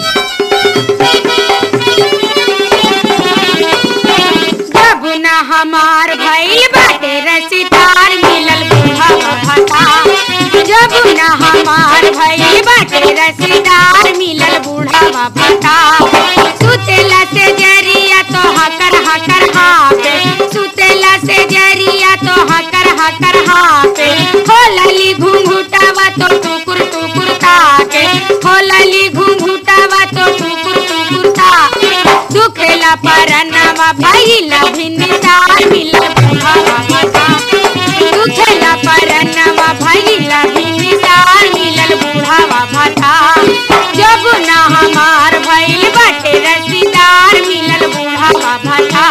जब न हमार भइल बाटे रसीदार मिलल बूढ़ा भता जब न हमार भइल बाटे रसीदार मिलल बूढ़ा भता सुतेला से जरिया तो हकर हकर हापे सुतेला से जरिया तो हकर हकर हापे खोलली घुंघुटावा तो टुकुर टुकुर ताके खोलली घुंघुटावा तो टुकुर टुकुर ताके दुखेला परनवा भइला भिन्नदार मिलल बुढ़ावा भता दुखेला परनवा भइला भिन्नदार मिलल बुढ़ावा भता जब ना हमार भइल बाटे रसीदार मिलल बुढ़ावा भता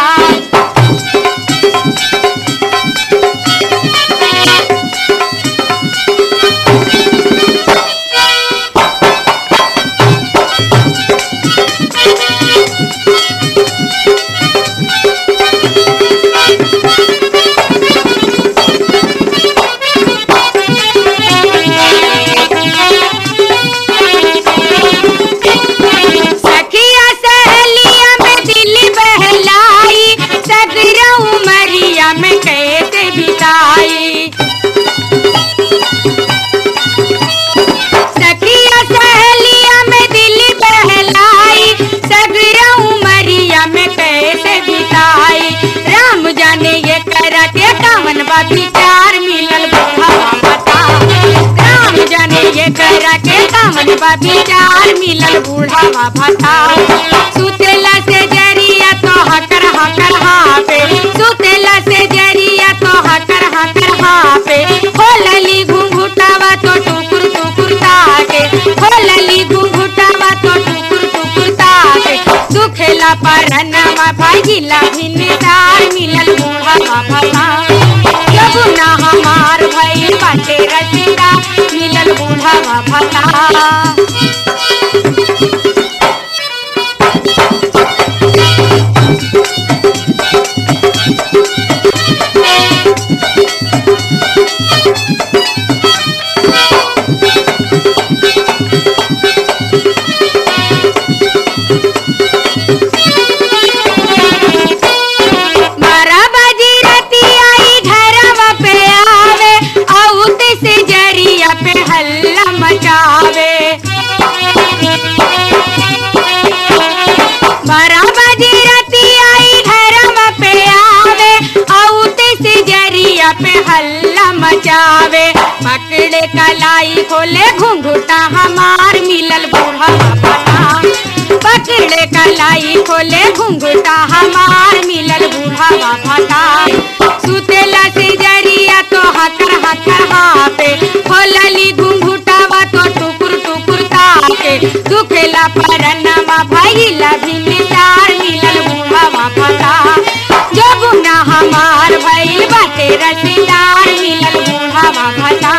सखिया सहेलिया में दिल बहलाई सगरा उमरिया में कैसे बिताई सखिया सहेलिया में दिल बहलाई सगरा उमरिया में कैसे बिताई राम जाने ये करा के कामन बा विचार मिलल बुढ़ावा बता राम जाने ये करा के कामन बा विचार मिलल बुढ़ावा भता सुतेला से जरिया तो हकर हकर हापे सुतेला से जरिया तो हकर हकर हापे खोलली घुंघुटावा तो टुकुर टुकुर ताके खोलली घुंघुटावा तो टुकुर टुकुर ताके दुखेला परनवा भागिला भिन्नदार मिलल बुढ़ावा भता जब ना हमार भइल बाटे रसीदा मिलल बुढ़ावा भता मारा बाजी रती आई घरवा पे आवे औते से जरिया पे हल्ला मचावे मारा बाजी रती आई घरवा पे आवे औते से जरिया पे हल्ला मचावे पकड़े कलाई खोले घुंघुटा हमार मिलल बूढ़ा पता पकड़े कलाई खोले घुंघुटा हमार मिलल बूढ़ावा भता सुतेला से जरिया तो हकर हकर हापे खोलली घुंघुटावा तो टुकुर टुकुर ताके दुखेला परनवा भइला भिन्नदार मिलल बूढ़ावा भता जब ना हमार भइल बाटे रसीदार मिलल बूढ़ावा भता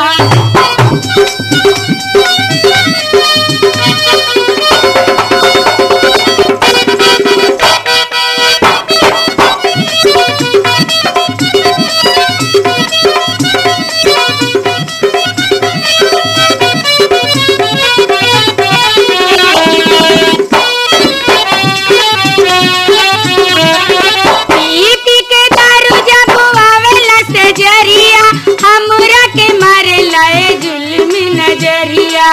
पीती के दारू जब आवेला से जरिया हमरा के मारे लाए जुल्म नजरिया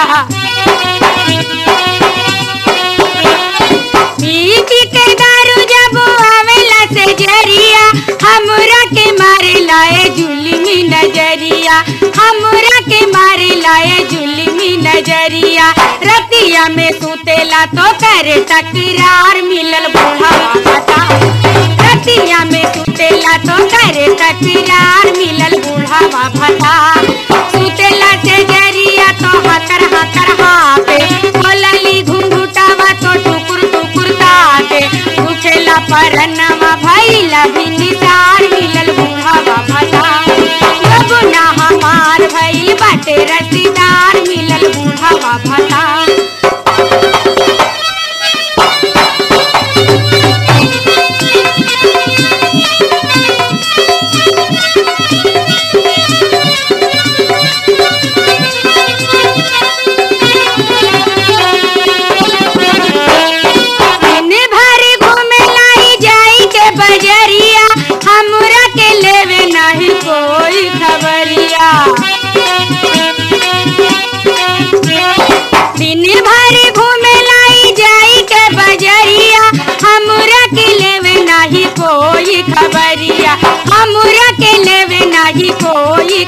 पीती के दारू जब आवेला से जरिया हमरा के मारे लाए जुल्म नजरिया हमरा के मारे लाए जुल्म नजरिया रतिया में सुतेला तो करे तकरार मिलल बूढ़ा बता रतिया में सुतेला तो करे तकरार मिलल बूढ़ावा भता सुतेला से जरिया तो हकर हकर हापे खोलली घुंघुटावा तो टुकुर टुकुर ताके उठेला परनवा भइला भिन्नदार मिलल बूढ़ावा भता जब ना हमार भइल बाटे रसीदार मिलल बूढ़ावा भता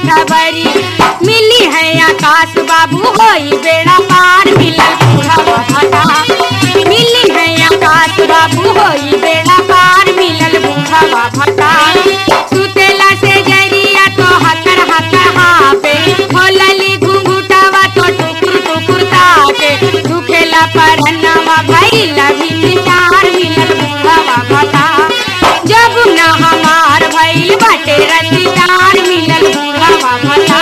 खबरी मिली है आकाश बाबू होई बेड़ा पार मिलल बूढ़वा भता मिली है आकाश बाबू होई बेड़ा पार मिलल बूढ़वा भता सुतेला से जरिया तो हकर हकर हापे खोलली घुंघुटावा तो टुकुर टुकुर ताके दुखेला परनवा भइला भी चार मिलल बूढ़वा भता जब न हमार भइल बाटे रसीदार मिलल बूढ़वा भता